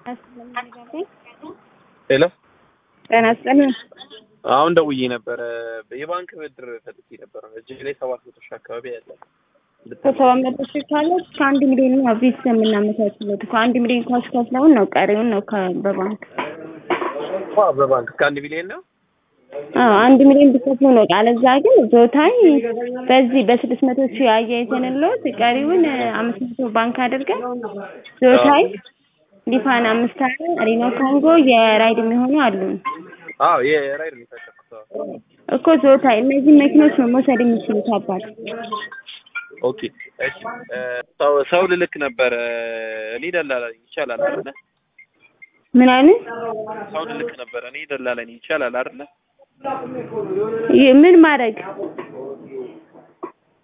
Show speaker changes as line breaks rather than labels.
ሄሎ
ጤና ይስጥልኝ።
አሁን ደውዬ ነበረ። የባንክ ብድር ፈልጌ ነበረ። እጅ ላይ ሰባት መቶ ሺህ አካባቢ ያለ
ከሰባት መቶ ሺህ ካለ እስከ አንድ ሚሊዮን ነው ቤት የምናመቻችለት እኮ አንድ ሚሊዮን ካሽ ከፍለውን ነው ቀሪውን ነው ከ- በባንክ
ዋ በባንክ እስከ አንድ ሚሊዮን ነው።
አዎ አንድ ሚሊዮን ቢከፍሉ ነው። አለዛ ግን ዞታይ በዚህ በስድስት መቶ ሺህ አያይዘንልዎት ቀሪውን አምስት መቶ ባንክ አድርገን ዞታይ ሊፋን አምስት አለ ሪኖ ኮንጎ የራይድ የሚሆኑ አሉን
አዎ የራይድ ነው የታጨኩት። አዎ።
እኮ ዞታይ እነዚህ መኪኖች ነው መውሰድ የሚችሉት አባት
ኦኬ እሺ። እ፣ ሰው ሰው ልልክ ነበረ። እኔ ደላላ ነኝ። ይቻላል አይደለ?
ምን አይነት
ሰው ልልክ ነበረ። እኔ ደላላ ነኝ። ይቻላል አይደለ?
ይህ ምን ማድረግ